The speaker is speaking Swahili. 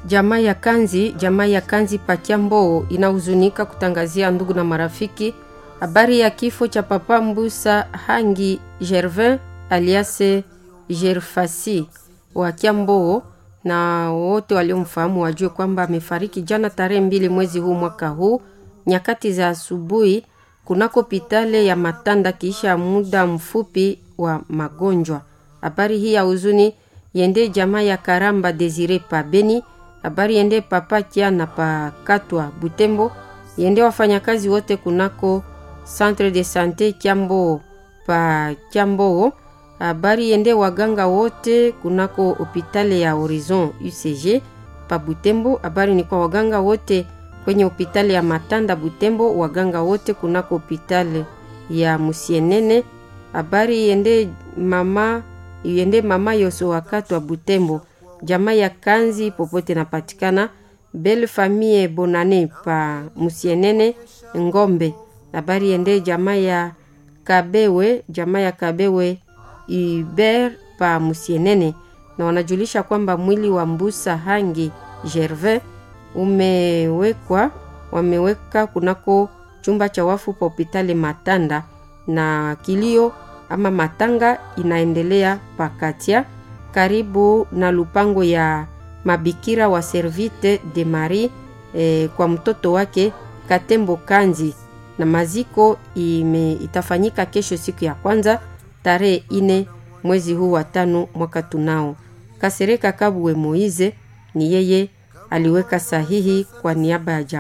Jamaa ya Kanzi, jamaa ya Kanzi Pakiambo inahuzunika kutangazia ndugu na marafiki habari ya kifo cha Papa Mbusa Hangi Gervin aliase Gerfasi wa Kiambo, na wote waliomfahamu wajue kwamba amefariki jana tarehe mbili mwezi huu mwaka huu nyakati za asubuhi kunako pitale ya Matanda kiisha muda mfupi wa magonjwa. Habari hii ya huzuni yende jamaa ya Karamba Desire pa Beni, habari yende papa Kiana pa Katwa Butembo, yende wafanyakazi wote kunako Centre de Sante Kiambo pa Kiambo, habari yende waganga wote kunako hopitale ya Horizon UCG pa Butembo, habari ni kwa waganga wote kwenye hopitali ya Matanda Butembo, waganga wote kunako hopitali ya Musienene. Habari yende mama yende mama Yoso wakati wa Butembo, jamaa ya Kanzi popote napatikana, Belle Famille Bonane pa Musienene Ngombe. Habari yende jamaa ya Kabewe, jamaa ya Kabewe Iber pa Musienene, na wanajulisha kwamba mwili wa Mbusa Hangi Gervais umewekwa wameweka kunako chumba cha wafu pa hopitali Matanda, na kilio ama matanga inaendelea pakatia karibu na lupango ya mabikira wa Servite de Marie eh, kwa mtoto wake Katembo Kanzi, na maziko ime, itafanyika kesho siku ya kwanza tarehe ine mwezi huu wa tano mwaka tunao. Kasereka Kabuwe Moize ni yeye aliweka sahihi kwa niaba ya